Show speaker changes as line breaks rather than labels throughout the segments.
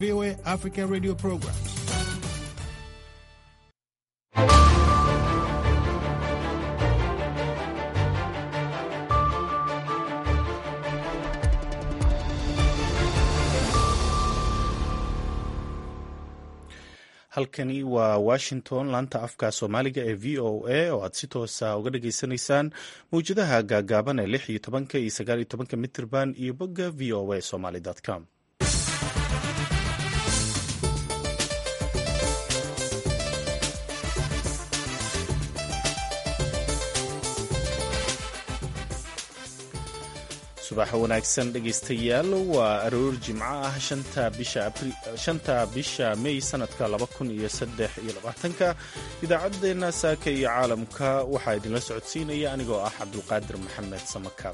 VOA Africa radio programs.
halkani waa washington laanta afka soomaaliga ee v o a oo aad si toosa uga dhageysanaysaan mawjadaha gaagaaban ee lix iyo tobanka iyo sagaal iyo tobanka mitirban iyo bogga v o a somaly com subax wanaagsan dhegaystayaal waa aroor jimco ah shanta bisha mey sanadka laba kun iyo saddex iyo labaatanka idaacaddeenna saaka iyo caalamka waxaa idinla socodsiinaya anigoo ah cabdulqaadir maxamed samakaab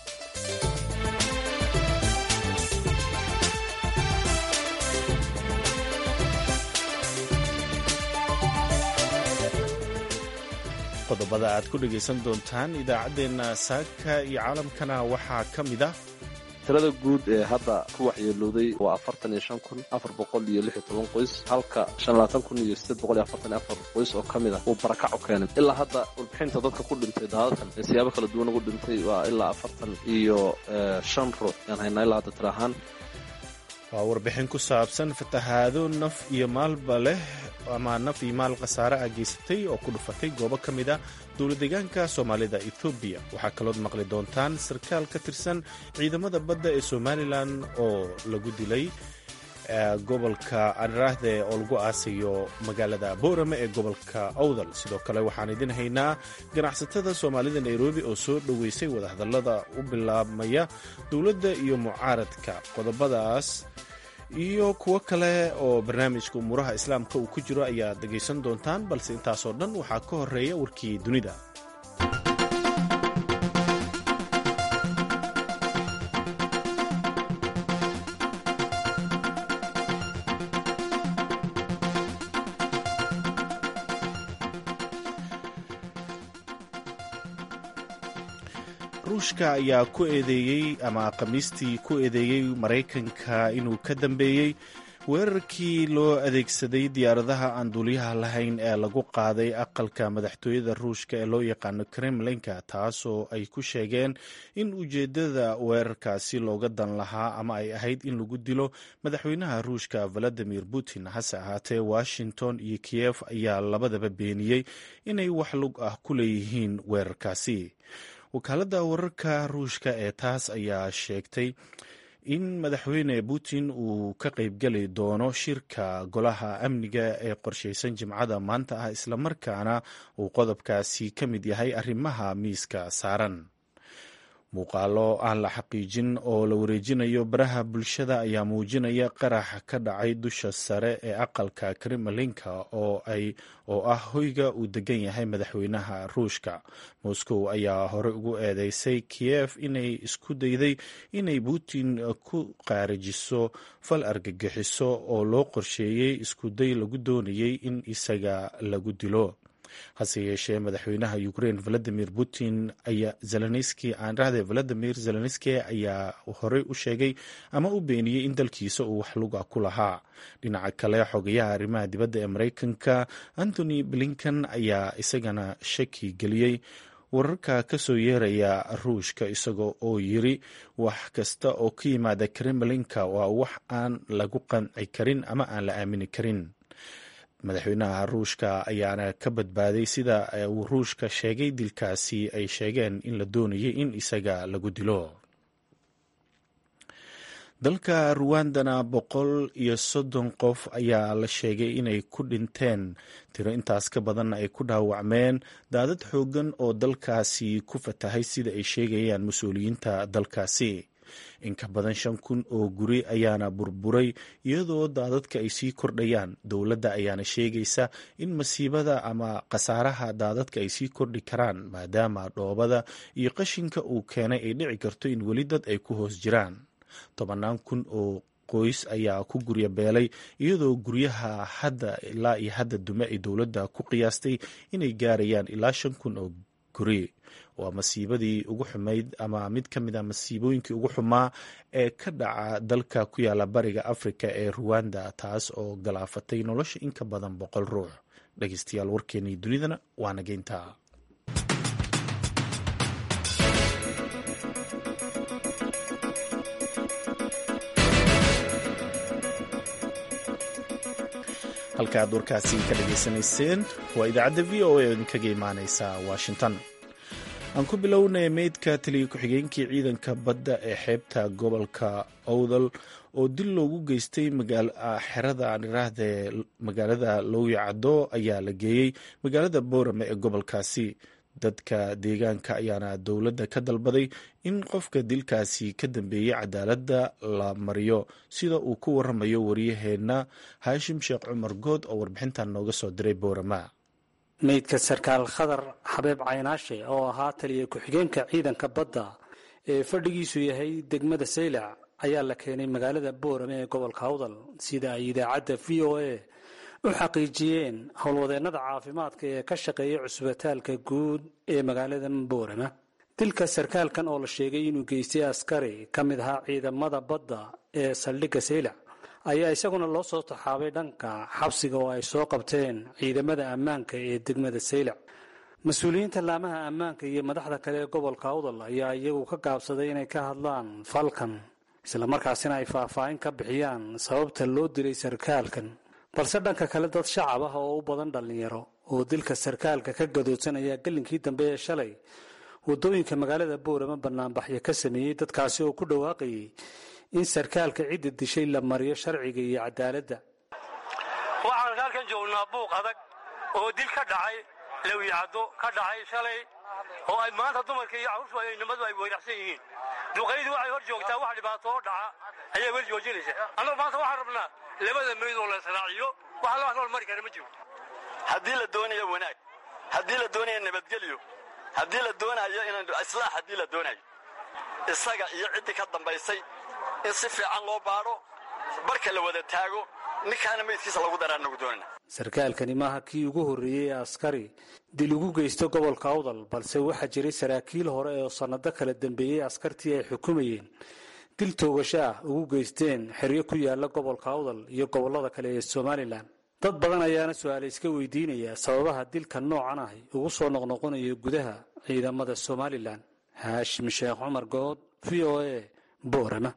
qodobada aad ku dhegaysan doontaan idaacaddeenna saaka iyo caalamkana waxaa ka mid ah
tirada guud ee hadda ku waxyeelooday waa afartan iyo shan kun afar boqol iyo lix iyo toban qoys halka shan labaatan kun iyo sideed boqol iyo afartan iyo afar qoys oo ka mid ah uu barakac u keenay ilaa hadda warbixinta dadka ku dhintay daadadkan ee siyaabo kala duwan ugu dhintay waa ilaa afartan iyo shan ruux yaan haynaa ilaa hadda tira ahaan
waa warbixin ku saabsan fatahaado naf iyo maalba leh ama naf iyo maal khasaare ah geysatay oo ku dhufatay goobo ka mid ah dowladeegaanka soomaalida ethoobiya waxaa kalood maqli doontaan sarkaal ka tirsan ciidamada badda ee somalilan oo lagu dilay gobolka anraahde oo lagu aasayo magaalada boorame ee gobolka awdal sidoo kale waxaan idin haynaa ganacsatada soomaalida nairobi oo soo dhoweysay wadahadallada u bilaabmaya dowladda iyo mucaaradka qodobadaas iyo kuwo kale oo barnaamijka umuuraha islaamka uu ku jiro ayaad dhegaysan doontaan balse intaasoo dhan waxaa ka horeeya warkii dunida ruushka ayaa ku eedeeyey ama khamiistii ku eedeeyey maraykanka inuu ka dambeeyey weerarkii loo adeegsaday diyaaradaha aan duuliyaha lahayn ee lagu qaaday aqalka madaxtooyada ruushka ee loo yaqaano kremlinka taasoo ay ku sheegeen in ujeeddada weerarkaasi looga dan lahaa ama ay ahayd in lagu dilo madaxweynaha ruushka valadimir putin hase ahaatee washington iyo kiyef ayaa labadaba beeniyey inay wax lug ah ku leeyihiin weerarkaasi wakaaladda wararka ruushka ee taas ayaa sheegtay in madaxweyne putin uu ka qaybgeli doono shirka golaha amniga ee qorshaysan jimcada maanta ah islamarkaana uu qodobkaasi ka mid yahay arrimaha miiska saaran muuqaalo aan la xaqiijin oo la wareejinayo baraha bulshada ayaa muujinaya qarax ka dhacay dusha sare ee aqalka kremlinka oo ah hoyga uu degan yahay madaxweynaha ruushka moscow ayaa hore ugu eedeysay kiyef inay isku dayday inay putin ku qaarajiso fal argagixiso oo loo qorsheeyey iskuday lagu doonayay in isaga lagu dilo hase yeeshee madaxweynaha ukrain valadimir putin ayaa zelenski aan rahde valadimir zelenski ayaa horey u sheegay ama u beeniyey in dalkiisa uu wax luga ku lahaa dhinaca kale xogayaha arrimaha dibadda ee maraykanka anthony blinkan ayaa isagana shaki geliyey wararka ka soo yeeraya ruushka isagoo oo yiri wax kasta oo ka yimaada kremlinka waa wax aan lagu qanci karin ama aan la aamini karin madaxweynaha ruushka ayaana ka badbaaday sida uu ruushka sheegay dilkaasi ay sheegeen in la doonayay in isaga lagu dilo dalka ruwandana boqol iyo soddon qof ayaa la sheegay inay ku dhinteen tiro intaas ka badanna ay ku dhaawacmeen daadad xooggan oo dalkaasi ku fatahay sida ay sheegayaan mas-uuliyiinta dalkaasi in ka badan shan kun oo guri ayaana burburay iyadoo daadadka ay sii kordhayaan dowladda ayaana sheegaysa in masiibada ama khasaaraha daadadka ay sii kordhi karaan maadaama dhoobada iyo qashinka uu keenay ay dhici karto in weli dad ay ku hoos jiraan tobannaan kun oo qoys ayaa ku gurya beelay iyadoo guryaha hadda ilaa iyo hadda dume ay dowladda ku qiyaastay inay gaarayaan ilaa shan kun oo guri waa masiibadii ugu xumayd ama mid ka mid a masiibooyinkii ugu xumaa ee ka dhaca dalka ku yaala bariga afrika ee ruwanda taas oo galaafatay nolosha in ka badan boqol ruux dhegeystayaal warkeenii dunidana waa nageynta halka aad warkaasi ka dhageysanayseen waa idaacadda v o a oo idinkaga imaaneysa washington aan ku bilownay meydka taliya ku-xigeenkii ciidanka badda ee xeebta gobolka owdal oo dil loogu geystay xerada aan iraahde magaalada lowyacdo ayaa la geeyey magaalada boorame ee gobolkaasi dadka deegaanka ayaana dowladda ka dalbaday in qofka dilkaasi ka dambeeyey cadaaladda la mariyo sida uu ku waramayo waryaheena haashim sheekh cumar good oo warbixintan nooga soo diray boorama
meydka sarkaal khadar xabeeb caynaashe oo ahaa taliya ku-xigeenka ciidanka badda ee fadhigiisu yahay degmada saylac ayaa la keenay magaalada boorame ee gobolka awdal sida ay idaacadda v o a u xaqiijiyeen howlwadeennada caafimaadka ee ka shaqeeya cusbitaalka guud ee magaalada boorama dilka sarkaalkan oo la sheegay inuu geystay askari ka mid ahaa ciidamada badda ee saldhigga saylac ayaa isaguna loo soo taxaabay dhanka xabsiga oo ay soo qabteen ciidamada ammaanka ee degmada saylac mas-uuliyiinta laamaha ammaanka iyo madaxda kale ee gobolka awdal ayaa iyagu ka gaabsaday inay ka hadlaan falkan islamarkaasina ay faahfaahin ka bixiyaan sababta loo dilay sarkaalkan balse dhanka kale dad shacab ah oo u badan dhallinyaro oo dilka sarkaalka ka gadoodsanaya gelinkii dambe ee shalay waddooyinka magaalada boorama banaanbaxyo ka sameeyey dadkaasi oo ku dhawaaqayay in sarkaalka cidda dishay la mariyo sharciga iyo cadaaladda
waxaan halkan joognaa buuq adag oo dil ka dhacay lawyacaddo ka dhacay shalay oo ay maanta dumarka iyo carruurtu nimadu ay weyracsan yihiin duqaydii waxay hor joogtaa wax dhibaato oo dhaca ayaa wel joojinaysa annagu maanta waxaan rabnaa labada meyd oo la israaciyo wax la nool mari kara ma jiro
haddii la doonayo wanaag haddii la doonayo nabadgelyo haddii la doonayo inaan islaax haddii la doonayo isaga iyo ciddii ka dambaysay in si fiican loo baadho barka la wada taago ninkaana meydkiisa lagu daraa nagu doonana
sarkaalkani maaha kii ugu horreeyey ee askari dil ugu geysta gobolka awdal balse waxaa jiray saraakiil hore oo sannado kala dambeeyey askartii ay xukumayeen dil toogasho ah ugu geysteen xeryo ku yaala gobolka awdal iyo gobollada kale ee somalilan dad badan ayaana su-aale iska weydiinaya sababaha dilka noocan ah ugu soo noqnoqonaya gudaha ciidamada somalilan haashim sheekh cumar good v o a boorama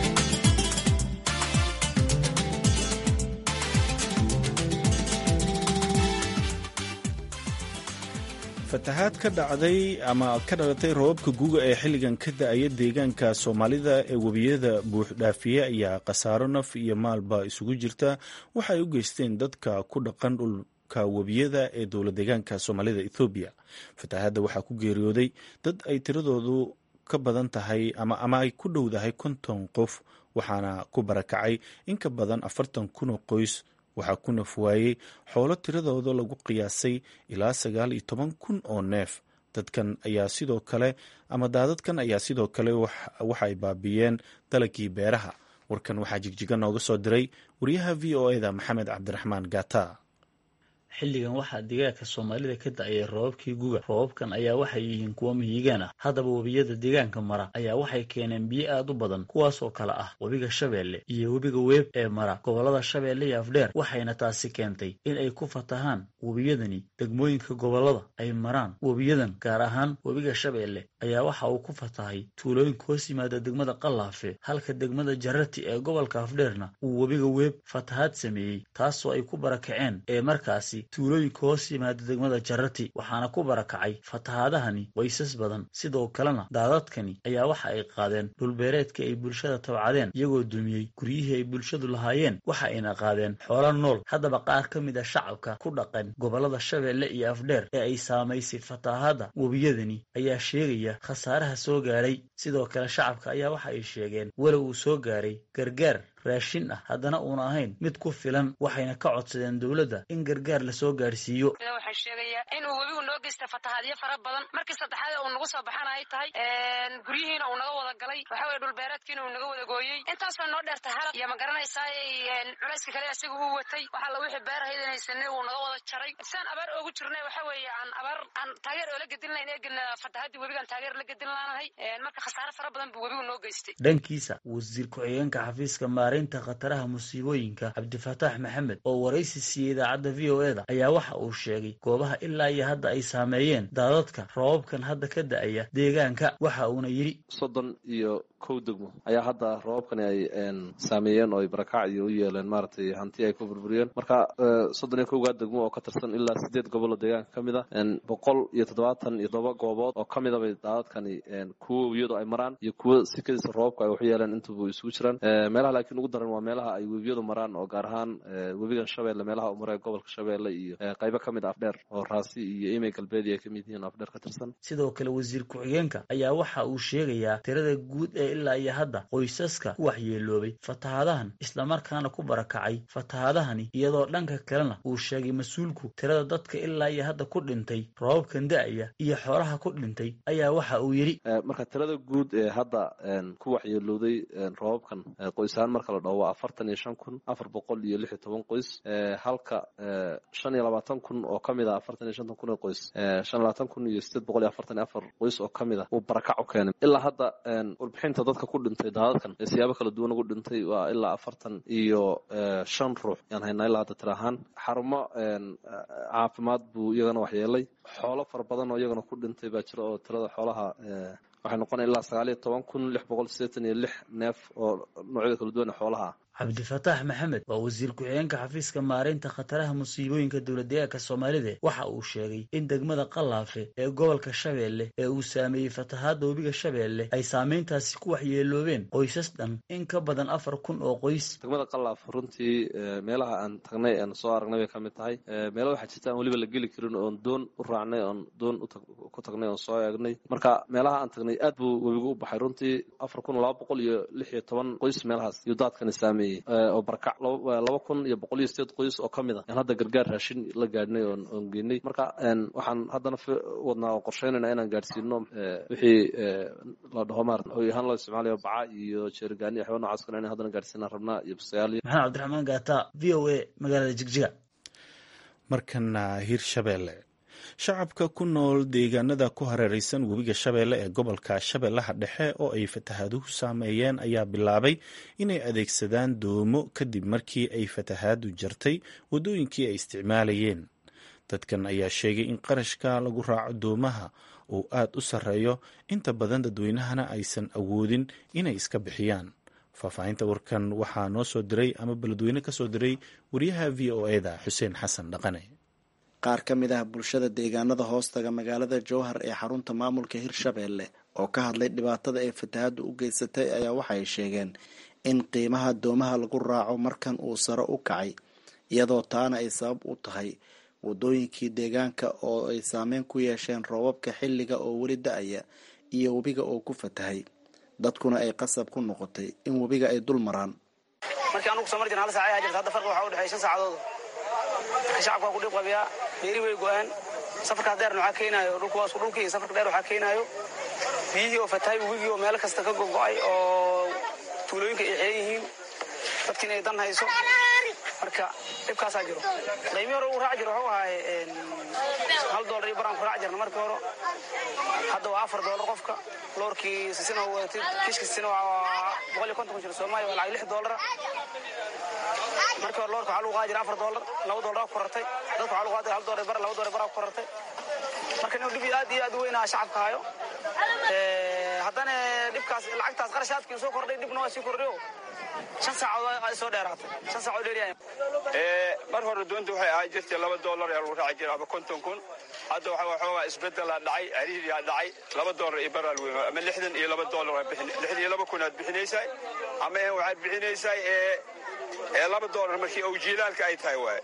fatahaad ka dhacday ama ka dhalatay roobabka guga ee xilligan ka da-aya deegaanka soomaalida ee webiyada buuxdhaafiye ayaa khasaaro naf iyo maalba isugu jirta waxay u geysteen dadka ku dhaqan dhulka webiyada ee dowla deegaanka soomaalida ethoobiya fatahaadda waxaa ku geeriyooday dad ay tiradoodu ka badan tahay ama ay ku dhowdahay konton qof waxaana ku barakacay in ka badan afartan kun oo qoys waxaa ku naf waayey xoolo tiradooda lagu qiyaasay ilaa sagaal iyo toban kun oo neef dadkan ayaa sidoo kale ama daadadkan ayaa sidoo kale waxay baabiiyeen dalagii beeraha warkan waxaa jigjiga nooga soo diray wariyaha v o eda maxamed cabdiraxmaan gata
xilligan waxaa deegaanka soomaalida ka da-ayay roobabkii guga roobabkan ayaa waxay yihiin kuwo mihigaan ah haddaba webiyada deegaanka mara ayaa waxay keeneen biyo aad u badan kuwaasoo kale ah webiga shabeelle iyo webiga weeb ee mara gobollada shabeelle iyo afdheer waxayna taasi keentay in ay ku fatahaan webiyadani degmooyinka gobollada ay maraan webiyadan gaar ahaan webiga shabeelle ayaa waxa uu ku fatahay tuulooyinka hoos yimaada degmada qalaafe halka degmada jarati ee gobolka afdheerna uu webiga weeb fatahaad sameeyey taasoo ay ku barakaceen ee markaasi tuulooyinka hoos yimaada degmada jarati waxaana ku barakacay fatahaadahani waysas badan sidoo kalena daadadkani ayaa waxa ay qaadeen dhulbeereedka ay bulshada tabcadeen iyagoo dumiyey guryihii ay bulshadu lahaayeen waxa ayna qaadeen xoolo nool haddaba qaar ka mid a shacabka ku dhaqan gobollada shabeelle iyo afdheer ee ay saamaysay fatahaadda webiyadani ayaa sheegaya khasaaraha soo gaadhay sidoo kale shacabka ayaa waxa ay sheegeen walow uu soo gaaray gargaar raashin ah haddana uuna ahayn mid ku filan waxayna ka codsadeen dowladda in gargaar lasoo gaarsiiyo
waxaan sheegayaa inuu webigu noo geysta fatahaadyo fara badan markii saddexaad uu nagu soo baxana ay tahay guryihiina uu naga wada galay waxa weye dhulbeereedkiina uu naga wada gooyey intaasoo noo dheertay halab iyo ma garanaysaa culayska kale isaga uu watay waxa la wixii beerahayd inaysanay uu naga wada jaray saan abaar oogu jirnay waxa weeye aan abaar aan taageer oola gedin lahayn eegana fatahaadii webigaan taageer la gedin laanahay marka khasaare fara badan buu webigu noo geystay
dhankiisa wasiir ku-xigeenka xafiiska maareynta khataraha musiibooyinka cabdifataax maxamed oo waraysi siiyey idaacadda v o e da ayaa waxa uu sheegay goobaha ilaa iyo hadda ay saameeyeen daadadka roobabkan hadda ka da-aya deegaanka waxa uuna yidhi
soddon iyo kow degmo ayaa hadda roobabkani ay saameeyeen oo ay barakac iyo u yeeleen maaragtay hanti ay ku burburiyeen marka soddon iyo kowgaa degmo oo ka tirsan ilaa sideed goboloo deegaanka ka mid a boqol iyo toddobaatan iyo todoba goobood oo ka mid a bay daadadkani kuwo webiyadu ay maraan iyo kuwo si kadiisa roobabka ay waxu yeeleen intuba isugu jiraan meelaha laakiin ugu daran waa meelaha ay webiyadu maraan oo gaar ahaan webigan shabeelle meelaha u maree gobolka shabeelle iyo qaybo ka mid a afdheer oo raasi iyo imey galbeedi ay ka mid yihiin afdheer ka tirsan
sidoo kale wasiir ku-xigeenka ayaa waxa uu sheegayaa tirada guud ee ilaa iyo hadda qoysaska ku waxyeeloobay fatahaadahan islamarkaana ku barakacay fatahaadahani iyadoo dhanka kalena uu sheegay mas-uulku tirada dadka ilaa iyo hadda ku dhintay roobabkan da-aya iyo xoolaha ku dhintay ayaa waxa uu yidhi
marka tirada guud ee hadda ku waxyeelooday roobabkan qoysahaan marka la dhaho waa afartan iyo shan kun afar boqol iyo lix iyo toban qoys halka shan iyo labaatan kun oo ka mid a afartan iyo shantan kun ee qoys shan iyo labaatan kun iyo sideed boqol iyo afartan iyo afar qoys oo ka mid a uu barakac u keenay ilaa hadda warbixinta dadka ku dhintay daadadkan ee siyaabo kala duwan ugu dhintay waa ilaa afartan iyo shan ruux yaan haynaa ilaa hadda tira ahaan xarumo caafimaad buu iyagana waxyeelay xoolo fara badan oo iyagana ku dhintay baa jira oo tirada xoolaha waxay noqonaya ilaa sagaal iyo toban kun lix boqol sideetan iyo lix neef oo noocyada kala duwan ee xoolaha ah
cabdifataax maxamed waa wasiir ku-xigeenka xafiiska maareynta khataraha musiibooyinka dowladdeegaanka soomaalida waxa uu sheegay in degmada qalaafe ee gobolka shabeelle ee uu saameeyey fatahaadda webiga shabeelle ay saameyntaasi ku waxyeeloobeen qoysas dhan in ka badan afar kun oo qoys
degmada qalaaf runtii meelaha aan tagnay aan soo aragnay bay ka mid tahay meelo waxaa jirta aan weliba la geli karin oon doon u raacnay oon doon ku tagnay oon soo eegnay marka meelaha aan tagnay aad buu webigu u baxay runtii afar kun laba boqol iyo lix iyo toban qoys meelahaas iyo daadkani saameeyey oo barakac laba kun iyo boqol iyo sideed qoys oo ka mid a aan hadda gargaar raashin la gaadhnay oon oon geynay marka waxaan haddana wadnaa oo qorsheynayna inaan gaadhsiino wixii la dhaho maarata hoy ahaan loo isticmaalayo baca iyo jeerigaani waxyaaba nocaas kale inaan haddana gaadhsiinaan rabnaa iyo basayaal
maxamed cabdiraxmaan gaata v o a magaalada jigjiga
markana hirshabeelle shacabka ku nool deegaanada ku hareeraysan webiga shabeelle ee gobolka shabeellaha dhexe oo ay fatahaaduhu saameeyeen ayaa bilaabay inay adeegsadaan doomo kadib markii ay fatahaadu jartay waddooyinkii ay isticmaalayeen dadkan ayaa sheegay in qarashka lagu raaco doomaha uu aad u sarreeyo inta badan dadweynahana aysan awoodin inay iska bixiyaan faahfaahinta warkan waxaa noo soo diray ama beledweyne ka soo diray wariyaha v o eda xuseen xasan dhaqane
qaar ka mid ah bulshada deegaanada hoostaga magaalada jowhar ee xarunta maamulka hirshabeelle oo ka hadlay dhibaatada ay fatahaaddu u geysatay ayaa waxay sheegeen in qiimaha doomaha lagu raaco markan uu sare u kacay iyadoo taana ay sabab u tahay wadooyinkii deegaanka oo ay saameyn ku yeesheen roobabka xilliga oo weli da-aya iyo webiga oo ku fatahay dadkuna ay qasab ku noqotay in webiga ay dul maraan
shacabka waa ku dhib qabiyaa beeri way go-aan safarkaas dheerna waxaa keenaayo dhulku waa isku dhulkii safarka dheer waxaa keenaayo biyihii oo fatahay webigii oo meelo kasta ka gogo-ay oo tuulooyinka ay xeeran yihiin dadkiina ay dan hayso marka dhibkaasaa jiro qiimii hore uu raac jiro wuxuu ahaay hal doolar iyo baraan ku raac jirna markii hore hadda waa afar doolar qofka loorkii sisina wadatid kiishka sisina waa boqol iyo konton kun jiro soomaaliya waa lacag lix doolara markii hore loorka waxaa lagu qaadi jira afar doolar laba doolar ku korartay dadka waxaa lagu qaadi hal doolar bar laba doolar baraa ku korartay marka nin dhib aad iyo aad u weynaa shacabka hayo haddana dhibkaas lacagtaas qarashaadkii soo kordhay dhibna waa sii kordhayo shan saacadood ay soo dheeraatay shan saacadood dheeryahay
mar hore doonta waxay ahaan jirtay laba doolar ee lagu raaci jiray ama konton kun hadda waxa waxoogaa isbedelaa dhacay cariiriyaa dhacay laba doolar iyo baraa lagu ama lixdan iyo laba doolar lixdan iyo laba kun aad bixinaysaa ama waxaad bixinaysaa ee ee laba doolar markii owjiilaalka ay tahay waaye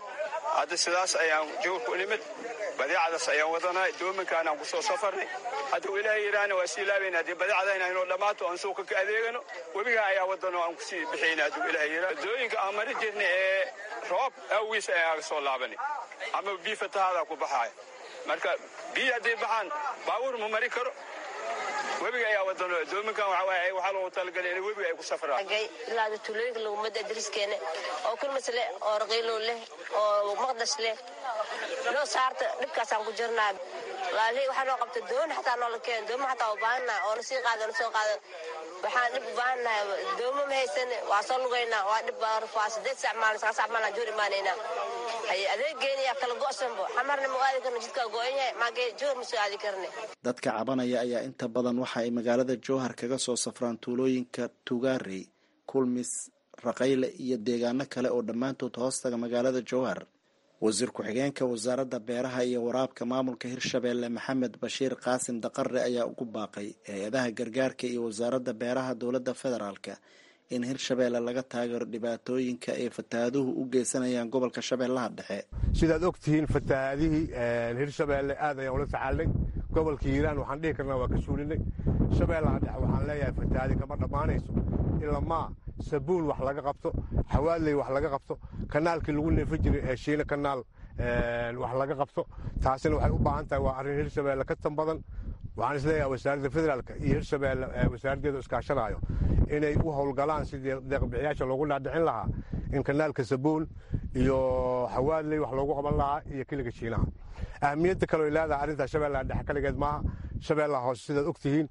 hadda sidaas ayaan jawrku nimid badeecadaas ayaan wadanaa doominkaanaan ku soo safarnay hadda ilaahay yidhaahna waa sii laabayna haddii badeecadayna inoo dhammaato aan suuqa ka adeegano webigaa ayaa wadanoo aan kusii bixayna hadduu ilaahay yidhaah dooyinka aan mari jirna ee roob awgiis ayaan aga soo laabanay ama bii fatahaadaa ku baxaaya marka biyi hadday baxaan baabuur ma mari karo webiga ayaa wadano doominkan waxaa loogu talagalay in webiga ay ku safraan
ilaa tuulooyinka lagumada dariskeena oo kulmas leh oo raqiilow leh oo maqdas leh loo saarta dhibkaasaan ku jirnaa laali waxaa noo qabta doon xataa noola keen dooma xataa u baahannaha oo na sii qaado na soo qaado waxaan dhib u baahannahay dooma ma haysan waa soo lugaynaa waa dhib waa sideed sac maalin sagaa sac maalin joor imaanaynaa haye adeegeeniyaa kala go'sanbo xamarna ma aadi karno jidkaa go'an yahay maagee joor ma soo aadi karne
dadka cabanaya ayaa inta badan waxa ay magaalada jowhar kaga soo safraan tuulooyinka tugaarey kulmis raqayle iyo deegaano kale oo dhammaantood hoostaga magaalada jowhar wasiir ku-xigeenka wasaaradda beeraha iyo waraabka maamulka hirshabeelle maxamed bashiir qaasim daqare ayaa ugu baaqay hay-adaha gargaarka iyo wasaaradda beeraha dowladda federaalka in hirshabeelle laga taageero dhibaatooyinka ay fataahaduhu u geysanayaan gobolka shabeellaha dhexe
sidaad og tihiin fatahaadihii hirshabeelle aad ayaan ula tacaalnay gobolka hiiraan waxaan dhihi karnaa waa ka suulinay shabeellaha dhexe waxaan leeyahay fatahaadi kama dhammaanayso ilamaa sabuun wax laga qabto xawaadley wax laga qabto kanaalkii lagu neefi jiray ee shiina kanaal wax laga qabto taasina waxay u baahan tahay waa arrin hirshabeelle ka tan badan waxaan isleeyahay wasaaradda federaalk iyo hirshabeelle wasaaraddeedu iskaashanaayo inay u howlgalaan sidii deeqbixiyaasha loogu dhaadhicin lahaa in kanaalka sabuun iyo xawaadley wax loogu qaban lahaa iyo kiliga shiinaha ahamiyadda kaleo leedahay arrintaa shabeellaha dhexe kaligeed maaha shabeellaha hoose sidaad og tihiin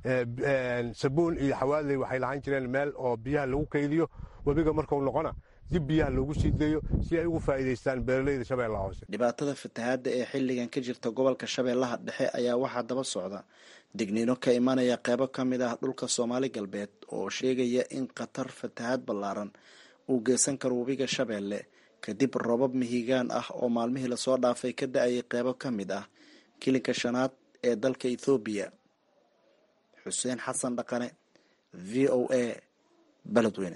sabuun iyo xawaadley waxay lahaan jireen meel oo biyaha lagu kaydiyo webiga markuu noqona dib biyaha loogu sii deeyo si ay ugu faa'iidaystaan beeralayda shabeellaha hoose
dhibaatada fatahaadda ee xilligan ka jirta gobolka shabeellaha dhexe ayaa waxaa daba socda digniino ka imanaya qeybo ka mid ah dhulka soomaali galbeed oo sheegaya in khatar fatahaad ballaaran uu geysan karo webiga shabeelle kadib robab mihigaan ah oo maalmihii lasoo dhaafay ka da-ayay qeybo ka mid ah kilinka shanaad ee dalka ethoobiya xuseen xasan dhaqane v o a beledweyne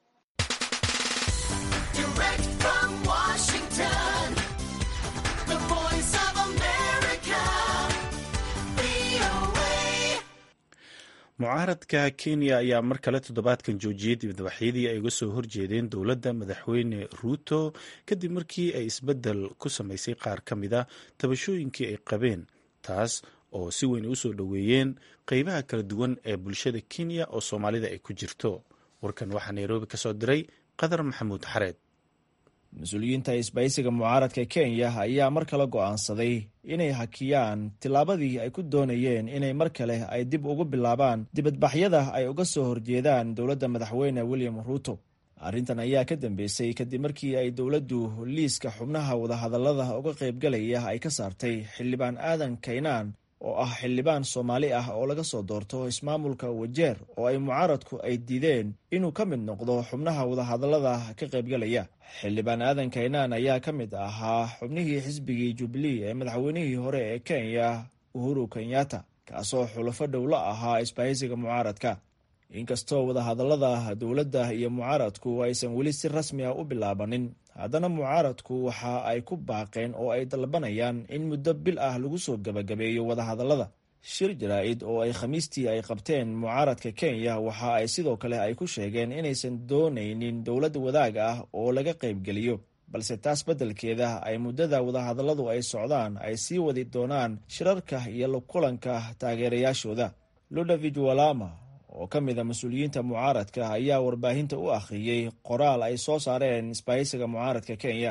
mucaaradka kenya ayaa mar kale toddobaadkan joojiyey dibadbaxyadii ay uga soo horjeedeen dowladda madaxweyne ruuto kadib markii ay isbeddel ku samaysay qaar ka mid a tabashooyinkii ay qabeen taas oo si weyn usoo dhoweeyeen qeybaha kala duwan ee bulshada kenya oo soomaalida ay ku jirto warkan waxaa nairobi ka soo diray qadar maxamuud xareed
mas-uuliyiinta isbaysiga mucaaradka kenya ayaa mar kale go'aansaday inay hakiyaan tillaabadii ay ku doonayeen inay mar kale ay dib ugu bilaabaan dibadbaxyada ay uga soo horjeedaan dowladda madaxweyne william ruuto arrintan ayaa ka dambeysay kadib markii ay dowladdu liiska xubnaha wadahadallada uga qaybgalaya ay ka saartay xildhibaan aadan kaynaan oo ah xildhibaan soomaali ah oo laga soo doorto ismaamulka wajeer oo ay mucaaradku ay diideen inuu ka mid noqdo xubnaha wadahadallada ka qaybgalaya xildhibaan aadan kaynaan ayaa ka mid ahaa xubnihii xisbigii jubilee ee madaxweynihii hore ee kenya uhuru kenyatta kaasoo xulafo dhowlo ahaa isbahaysiga mucaaradka inkastoo wadahadallada dowladda iyo mucaaradku aysan weli si rasmi ah u bilaabanin haddana mucaaradku waxa ay ku baaqeen oo ay dalbanayaan in muddo bil ah lagu soo gebagabeeyo wadahadallada shir jaraa-id oo ay khamiistii ay qabteen mucaaradka kenya waxa ay sidoo kale ay ku sheegeen inaysan doonaynin dowlad wadaag ah oo laga qaybgeliyo balse taas beddelkeeda ay muddada wadahadalladu ay socdaan ay sii wadi doonaan shirarka iyo kulanka taageerayaashooda ludovig walama oo ka mid a mas-uuliyiinta mucaaradka ayaa warbaahinta u akhriyey qoraal ay soo saareen isbahaysiga mucaaradka kenya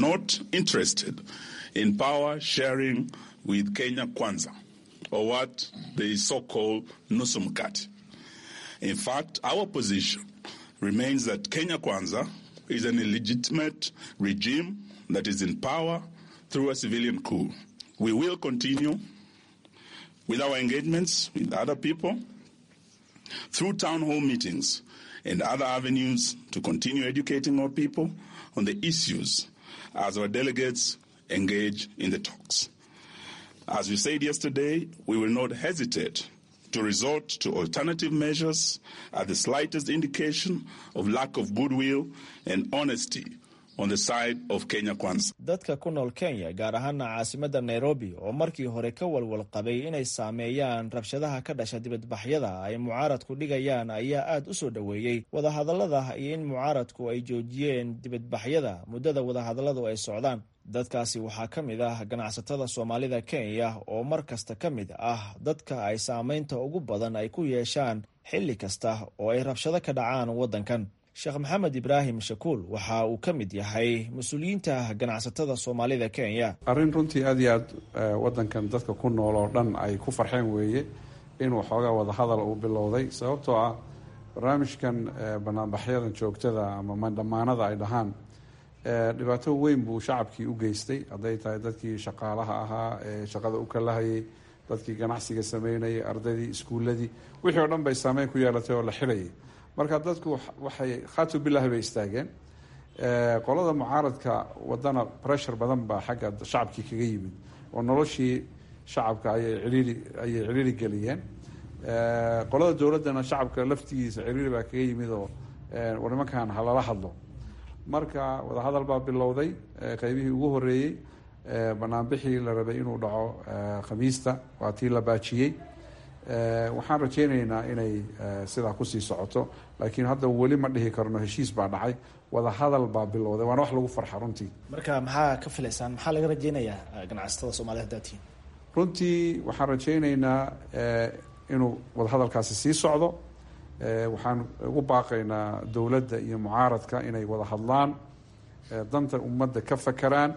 or what they so-called nusu mkate. In fact, our position remains that Kenya Kwanza is an illegitimate regime that is in power through a civilian coup. We will continue with our engagements with other people through town hall meetings and other avenues to continue educating our people on the issues as our delegates engage in the talks. As we said yesterday, we will not hesitate to resort to alternative measures at the slightest indication of lack of goodwill and honesty on the side of Kenya Kwanza.
dadka ku nool kenya gaar ahaana caasimadda nairobi oo markii hore ka walwal qabay inay saameeyaan rabshadaha ka dhasha dibadbaxyada ay mucaaradku dhigayaan ayaa aad u soo dhoweeyey wadahadallada iyo in mucaaradku ay joojiyeen dibadbaxyada muddada wadahadalladu ay socdaan dadkaasi waxaa ka mid ah ganacsatada soomaalida kenya oo mar kasta ka mid ah dadka ay saameynta ugu badan ay ku yeeshaan xilli kasta oo ay rabshado ka dhacaan waddankan sheekh maxamed ibraahim shakuul waxa uu ka mid yahay mas-uuliyiinta ganacsatada soomaalida kenya
arrin runtii aad iyo aad waddankan dadka ku nool oo dhan ay ku farxeen weeye inuu xoogaa wadahadal uu bilowday sababtoo ah barnaamijkan banaanbaxyadan joogtada ama mandhamaanada ay dhahaan dhibaato weyn buu shacabkii u geystay hadday tahay dadkii shaqaalaha ahaa ee shaqada u kalahayay dadkii ganacsiga sameynayay ardaydii iskuuladii wixii oo dhan bay saameyn ku yeelatay oo la xilayay marka dadku waxay khatu bilahi bay istaageen qolada mucaaradka wadana pressure badan baa xagga shacabkii kaga yimid oo noloshii shacabka ayay ciriiri ayay ciriiri geliyeen qolada dowladdana shacabka laftigiisa ciriiri baa kaga yimid oo war nimankan halala hadlo marka wadahadal baa bilowday qeybihii ugu horeeyey banaanbixii la rabay inuu dhaco khamiista waa tii la baajiyey waxaan rajeyneynaa inay sidaa kusii socoto laakiin hadda weli ma dhihi karno heshiis baa dhacay wadahadal baa bilowday waana wax lagu farxa runtii
marka maxaa ka filaysaan maxaa laga rajeynayaa ganacsatada soomaalida hadaatiin
runtii waxaan rajeyneynaa inuu wadahadalkaasi sii socdo waxaan ugu baaqaynaa dowladda iyo mucaaradka inay wada hadlaan danta ummadda ka fakeraan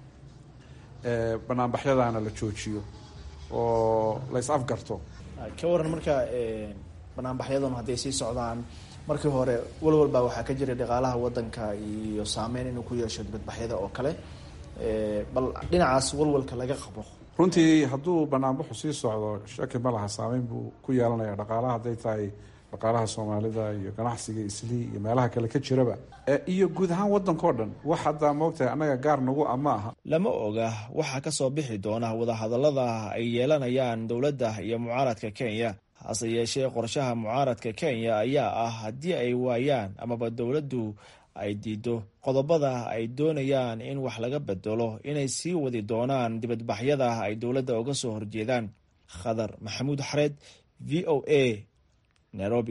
banaanbaxyadaana la joojiyo oo la is afgarto
ka waran marka banaanbaxyadanu hadday sii socdaan markii hore walwal baa waxaa ka jiray dhaqaalaha wadanka iyo saameyn inuu ku yeesho dibadbaxyada oo kale bal dhinacaas walwalka laga qabo
runtii hadduu banaanbaxu sii socdo shaki ma laha saameyn buu ku yeelanaya dhaqaalaha hadday tahay dhaqaalaha soomaalida iyo ganacsiga islii iyo meelaha kale ka jiraba iyo guud ahaan waddankao dhan wax haddaa moogtahay annaga gaar nagu a ma aha
lama oga waxaa ka soo bixi doona wadahadallada ay yeelanayaan dowladda iyo mucaaradka kenya hase yeeshee qorshaha mucaaradka kenya ayaa ah haddii ay waayaan amaba dowladdu ay diido qodobada ay doonayaan in wax laga bedelo inay sii wadi doonaan dibadbaxyada ay dowladda uga soo horjeedaan khadar maxamuud xareed v o a nairobi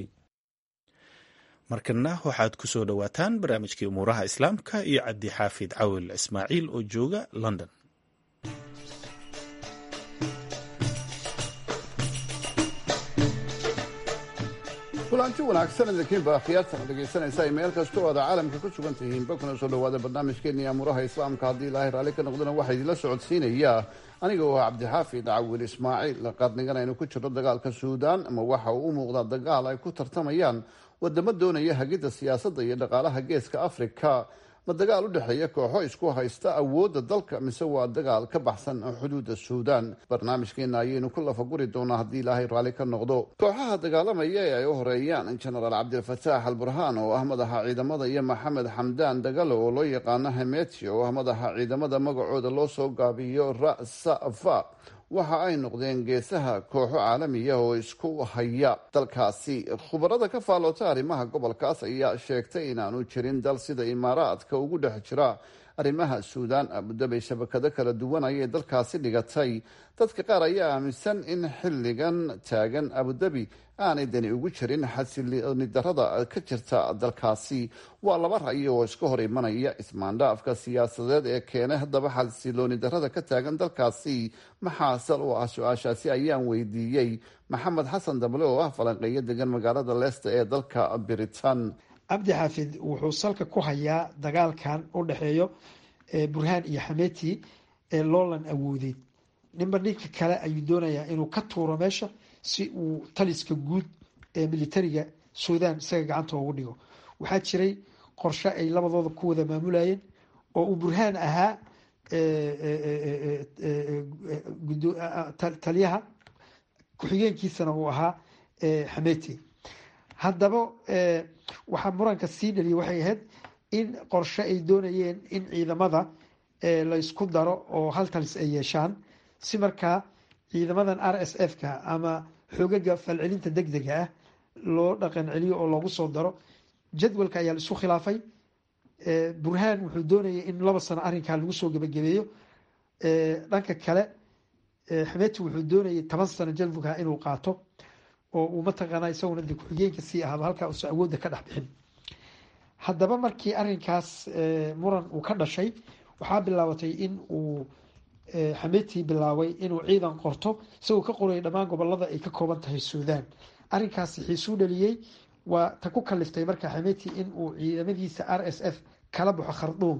markana waxaad ku soo dhowaataan barnaamijkii umuuraha islaamka iyo cabdi xaafid cawil ismaaciil oo jooga london
kulanti wanaagsan idinkiinba akhyaartan dhegaysanaysa ay meel kasta oo aad caalamka ku sugan tihiin bakuna soo dhawaada barnaamijkeennii amuuraha islaamka haddii ilaahay raalli ka noqdana waxaa idinla socodsiinaya aniga oo cabdixaafid cawil ismaaciil qarnigan aynu ku jirno dagaalka suudaan ama waxa uu u muuqdaa dagaal ay ku tartamayaan wadamo doonaya hagidda siyaasadda iyo dhaqaalaha geeska afrika ma dagaal u dhexeeya kooxo isku haysta awoodda dalka mise waa dagaal ka baxsan xuduudda suudaan barnaamijkeena ayaynu ku lafaguri doonaa haddii ilaahay raalli ka noqdo kooxaha dagaalamaya ee ay u horeeyaan jenaraal cabdilfataax al burhaan oo ah madaxa ciidamada iyo maxamed xamdaan dagalo oo loo yaqaano hameti oo ah madaxa ciidamada magacooda loo soo gaabiyo rasafa waxa ay noqdeen geesaha kooxo caalamiya oo isku haya dalkaasi khubarada ka faaloota arrimaha gobolkaas ayaa sheegtay inaanu jirin dal sida imaaraadka ugu dhex jira arrimaha suudaan abudabay shabakado kala duwan ayay dalkaasi dhigatay dadka qaar ayaa aaminsan in xilligan taagan abudabi aanay dani ugu jirin xasilooni darada ka jirta dalkaasi waa laba ra'yi oo iska hor imanaya ismaandhaafka siyaasadeed ee keenay haddaba xasilooni darada ka taagan dalkaasi maxaa sal u ah su-aashaasi ayaan weydiiyey maxamed xasan dable oo ah falanqeeyo degan magaalada leicester ee dalka britain
cabdi xaafid wuxuu salka ku hayaa dagaalkan u dhexeeyo burhaan iyo xameti ee loolan awoodeed ninba ninka kale ayuu doonayaa inuu ka tuuro meesha si uu taliska guud ee militariga suudaan isaga gacanta ugu dhigo waxaa jiray qorshe ay labadooda ku wada maamulayeen oo uu burhaan ahaa taliyaha ku-xigeenkiisana uu ahaa xameti haddaba waxaa muranka sii dhaliyay waxay ahayd in qorshe ay doonayeen in ciidamada laysku daro oo hal talis ay yeeshaan si markaa ciidamadan r s f ka ama xoogaga falcelinta deg dega ah loo dhaqan celiyo oo loogu soo daro jadwalka ayaa la isku khilaafay burhaan wuxuu doonayay in laba sano arrinkaa lagu soo gebagabeeyo dhanka kale xameti wuxuu doonayay toban sano jalbuga inuu qaato oo uu mataqaanaa isaguna de ku-xigeenka sii ahaaba halkaa uusan awoodda ka dhex bixin haddaba markii arrinkaas muran uu ka dhashay waxaa bilaabatay in uu xameti bilaabay inuu ciidan qorto isagoo ka qorayay dhammaan gobolada ay ka kooban tahay suudaan arrinkaasi xiisuu dhaliyey waa ta ku kaliftay marka xameti in uu ciidamadiisa r s f kala baxo kharduum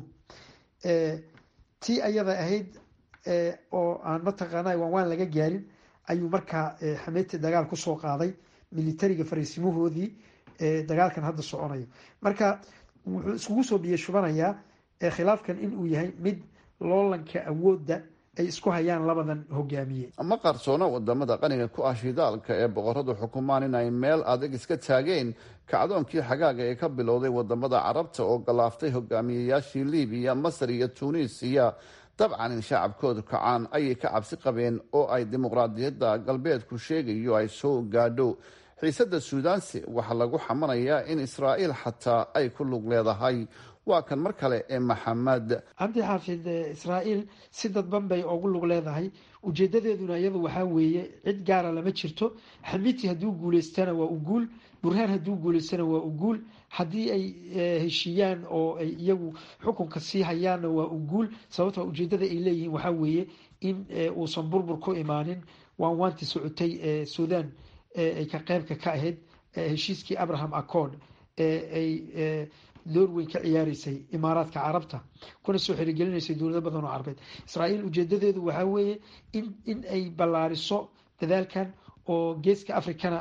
tii ayada ahayd oo aan mataqaana waan waan laga gaarin ayuu markaa xameti dagaal kusoo qaaday militariga fariisimahoodii dagaalkan hadda soconayo marka wuxuu iskugu soo biyo shubanayaa khilaafkan inuu yahay mid loolanka awoodda ay isku hayaan labadan hogaamiye
ma qarsoona wadamada qaniga ku ah shidaalka ee boqoradu xukumaan inay meel adag iska taageen kacdoonkii xagaaga ee ka bilowday wadamada carabta oo galaaftay hogaamiyayaashii libiya masar iyo tuuniisiya dabcan in shacabkoodu kacaan ayay ka cabsi qabeen oo ay dimuqraadiyadda galbeedku sheegayo ay soo gaadho xiisada suudaanse waxaa lagu xamanayaa in israa'iil xataa ay ku lug leedahay waa kan mar kale ee maxamed
cabdi xaafid israa'iil si dadban bay ugu lug leedahay ujeedadeeduna iyadu waxaa weeye cid gaara lama jirto xamiti hadduu guuleystana waa u guul burhaan hadduu guuleystana waa u guul haddii ay heshiiyaan oo ay iyagu xukunka sii hayaanna waa u guul sababto ujeedada ay leeyihiin waxaa weeye in uusan burbur ku imaanin waan waanti socotay ee suudan ay ka qeybka ka ahayd heshiiskii abraham accord ay door weyn ka ciyaareysay imaaraadka carabta kuna soo xirigelinaysay dowlado badan oo carabeed israa'iil ujeedadeedu waxaa weeye in in ay ballaariso dadaalkan oo geeska africana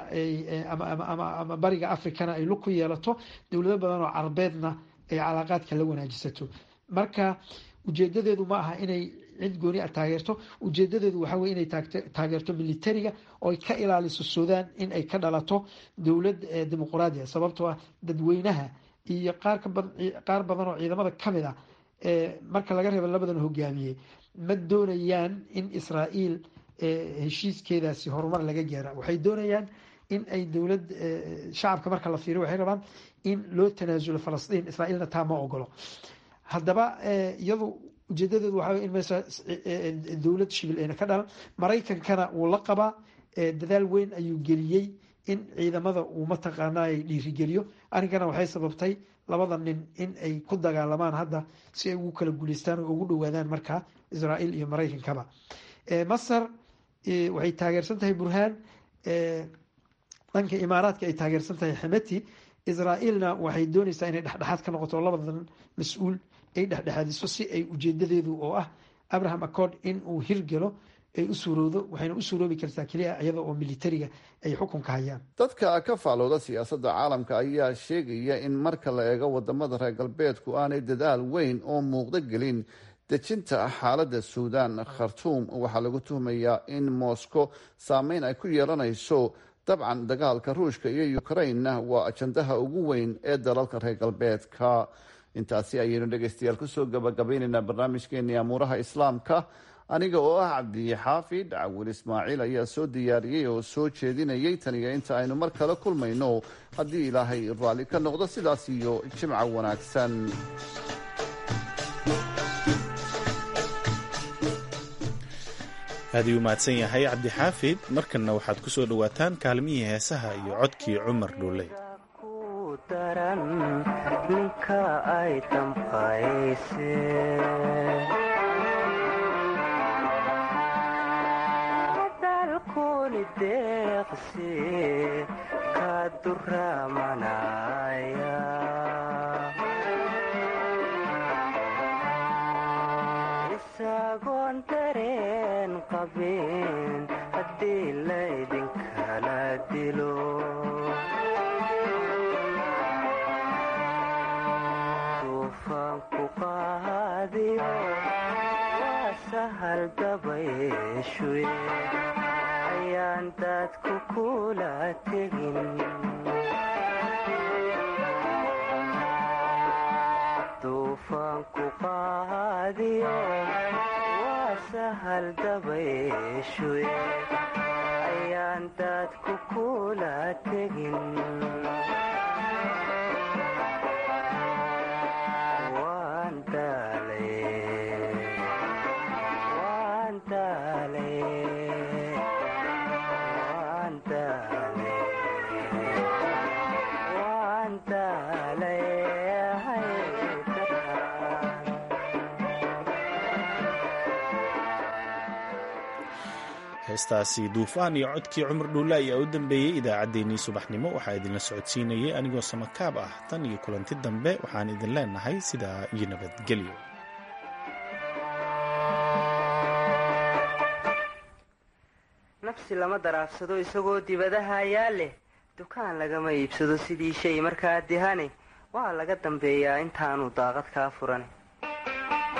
ama bariga africana ay lug ku yeelato dowlado badan oo carabeedna ay calaaqaadka la wanaajisato marka ujeedadeedu ma aha inay cid gooni a taageerto ujeedadeedu waxaa weye inay taageerto militariga oo ay ka ilaaliso suudan in ay ka dhalato dowlad dimuqraadiya sababtoo ah dadweynaha iyo qaar badan oo ciidamada kamid ah marka laga reebo labadan hogaamiye ma doonayaan in israa'iil heshiiskeedaasi horumar laga gaara waxay doonayaan in ay dowlad shacabka marka la fiiriyo waxay rabaan in loo tanaasulo falastiin israa'iilna taa ma ogolo haddaba iyadu ujeedadeedu waxaa in meesha dowlad shibil ayna ka dhalan maraykankana wuu la qabaa dadaal weyn ayuu geliyey in ciidamada uu mataqaanaa dhiirigeliyo arrinkana waxay sababtay labada nin in ay ku dagaalamaan hadda si ay ugu kala guuleystaan oo ugu dhowaadaan markaa israa'iil iyo maraykankaba masar waxay taageersan tahay burhaan dhanka imaaraadka ay taageersan tahay xameti israa'iilna waxay doonaysaa inay dhexdhexaad ka noqoto labadan mas-uul ay dhexdhexaadiso si ay ujeedadeedu oo ah abraham accord in uu hirgelo ay u suurowdo waxayna u suuroobi kartaa keliya iyada oo militariga ay xukunka hayaan
dadka ka faalooda siyaasadda caalamka ayaa sheegaya in marka la eego wadamada reer galbeedku aanay dadaal weyn oo muuqdo gelin dejinta xaaladda suudan khartuum waxaa lagu tuhmayaa in moscow saameyn ay ku yeelanayso dabcan dagaalka ruushka iyo ukrainna waa ajandaha ugu weyn ee dalalka reer galbeedka intaasi ayaynu dhegeystayaal kusoo gabagabaynaynaa barnaamijkeennii amuuraha islaamka aniga oo ah cabdixaafid cawil ismaaciil ayaa soo diyaariyey oo soo jeedinayay taniyo inta aynu mar kale kulmayno haddii ilaahay raalli ka noqdo sidaas iyo jimca wanaagsan
aad uu mahadsan yahay cabdixaafid markanna waxaad ku soo dhowaataan kaalmihii heesaha iyo codkii cumar dhuuley
ninka ay damqayse dalkuni deeqsi ka duramanaya isagoon dareen qabin haddii laydinkala dilo duufaanku qaadiyo waa sahal dabayshuye ayaan dadku kula tegin duufaanku qaadiyo waa sahal dabayshuye ayaan dadku kula tegin
heestaasi duufaan iyo codkii cumar dhuulle ayaa u dambeeyey idaacaddeenii subaxnimo waxaa idinla socodsiinayay anigoo samakaab ah tan iyo kulanti dambe waxaan idin leenahay sidaa iyo nabadgelyo
nafsi lama daraafsado isagoo dibadaha ayaa leh dukaan lagama iibsado sidii shay markaa dihane waa laga dambeeyaa intaanu daaqad kaa furan